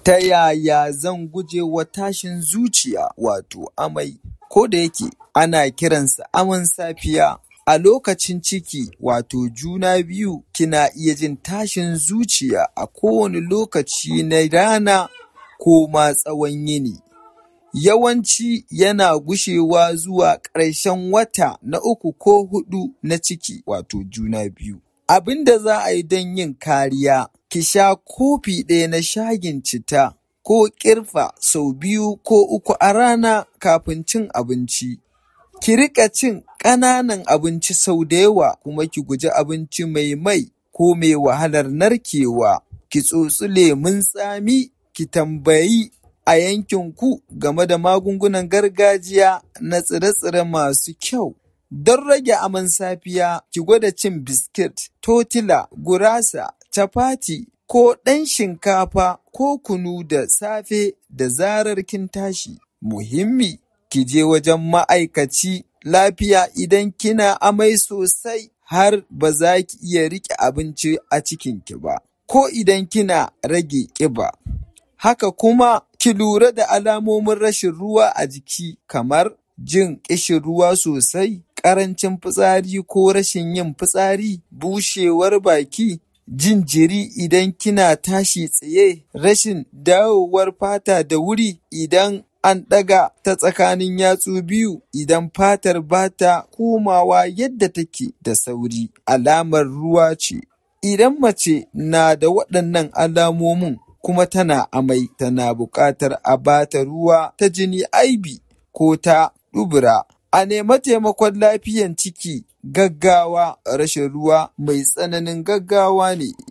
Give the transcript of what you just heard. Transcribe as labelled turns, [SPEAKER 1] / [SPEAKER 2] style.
[SPEAKER 1] Ta yaya zan guje wa tashin zuciya wato amai? Ko da yake ana kiransa aman safiya a lokacin ciki wato juna biyu kina iya jin tashin zuciya a kowane lokaci na rana ko ma tsawon yini. Yawanci yana gushewa zuwa ƙarshen wata na uku ko huɗu na ciki wato juna biyu. Abinda za a yi don yin kariya ki sha kofi ɗaya na shayin citta ko ƙirfa sau biyu ko uku a rana kafin cin abinci. Ki riƙa cin ƙananan abinci sau da yawa kuma ki guji abinci mai mai ko mai wahalar narkewa. Ki tsotsi lemun tsami, ki tambayi a yankinku game da magungunan gargajiya na tsire-tsire masu kyau. Don rage aman safiya ki gwada cin biskit, totila, gurasa, chapati ko ɗan shinkafa ko kunu da safe da zarar kin tashi. Muhimmi ki je wajen ma'aikaci lafiya idan kina amai sosai har ba za ki iya riƙe abinci a cikinki ba, ko idan kina rage ƙiba. Haka kuma ki lura da alamomin rashin ruwa a jiki kamar jin ƙishin ruwa sosai, ƙarancin fitsari ko rashin yin fitsari, bushewar baki, jin jiri idan kina tashi tsaye, rashin dawowar fata da wuri idan an ɗaga ta tsakanin yatsu biyu, idan fatar bata komawa yadda take da sauri alamar ruwa ce. Idan mace na da waɗannan alamomin kuma tana amai tana buƙatar a bata ruwa ta jini IV ko ta dubura. A nemi taimakon lafiyan ciki gaggawa rashin ruwa mai tsananin gaggawa ne